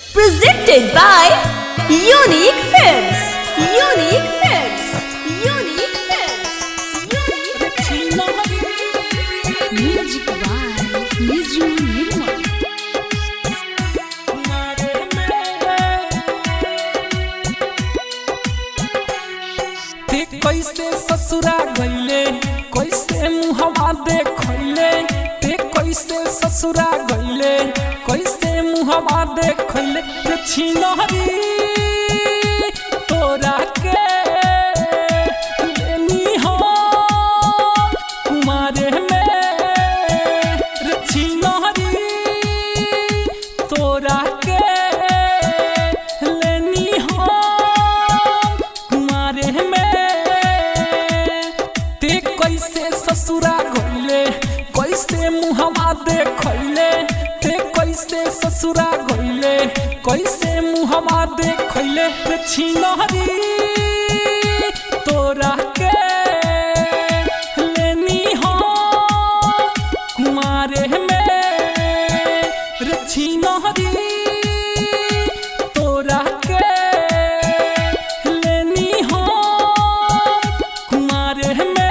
Presented by Unique Films. Unique Films. Unique Films. Unique Music by Niju Nirmal. ते कैसे ससुरा गईले कैसे मुहवा देखैले ते कैसे ससुरा गईले कैसे मुहवा देखैले रे छिनहरी तोरा के लेनी हो कुमारे में रे छिनहरी तोरा के लेनी हो कुमारे में ते कैसे ससुरा गईले कैसे मुहवा देखैले ते कैसे ससुरा गईले कैसे मुहवा देखैले रे छिनहरी तोरा के लेनी हो कुमारे में रे छिनहरी तोरा के लेनी हो कुमारे में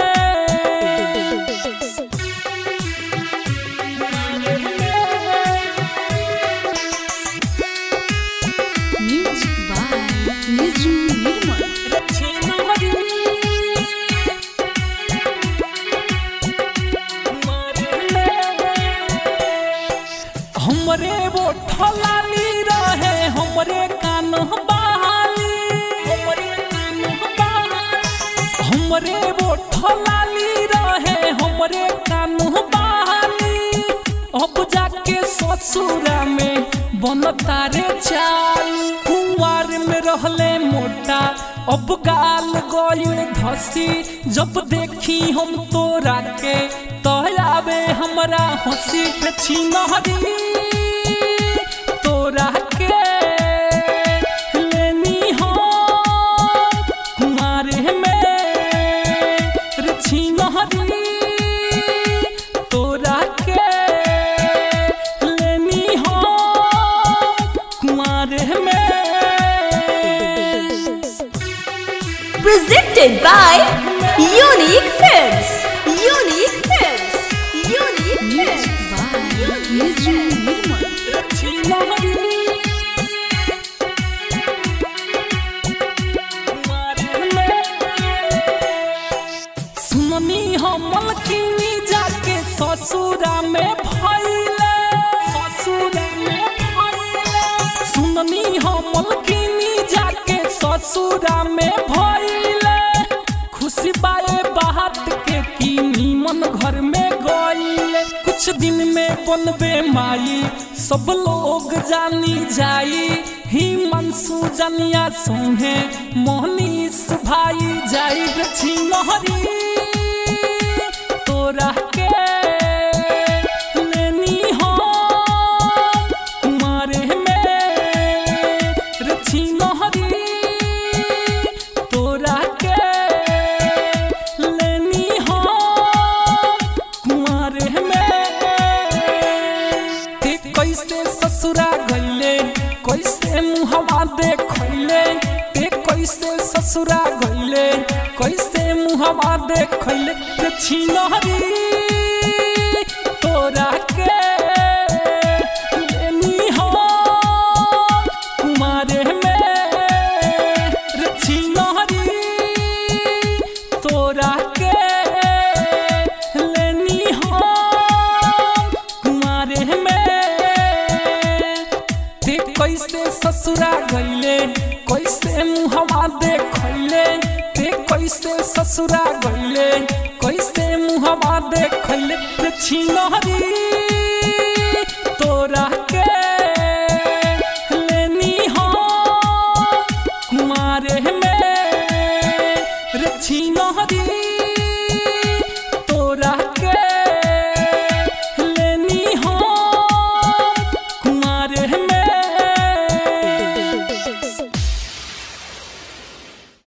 Music by Niju Nirmal. हमरे वो ठलाली रहे हमरे कान बहाली हमरे कान बहाली हमरे वो ठलाली रहे हमरे कान बहाली अब जाके ससुरा में बनता रे चाल कुंवार में रहले मोटा अब गाल गइल धसी जब देखी हम तोरा के तोयावे हमरा हंसी पे छिनहरी तोरा के लेनी हो कुमारे में रे छिनहरी तोरा के लेनी हो कुमारे में Presented by Unique Films. Unique Films. Unique Music Films. by Niju Nirmal. सुननी हमल किनी जाके ससुरा में भइले ससुरा में भइले सुननी हमल किनी जाके ससुरा में भइले खुशी बाए बात के की नीमन घर में गइले कुछ दिन में बनबे माई सब लोग जानी जाई ही मनसू जनिया सोहे मोहनीस भाई जाई गछी लहरी तोरा के लेनी हो कुमारे में रछी लहरी तोरा के लेनी हो कुमारे में ते कैसे ससुरा गईले कैसे मुहवा देखैले ते कैसे ससुरा गईले कैसे मुहवा देखैले रे छिनहरी तोरा के लेनी हो कुमारे में रे छिनहरी तोरा के लेनी हो कुमारे में ते कैसे ससुरा गईले कैसे मुहवा देखैले ते कैसे ससुरा गईले कैसे मुहवा देखैले रे छिनहरी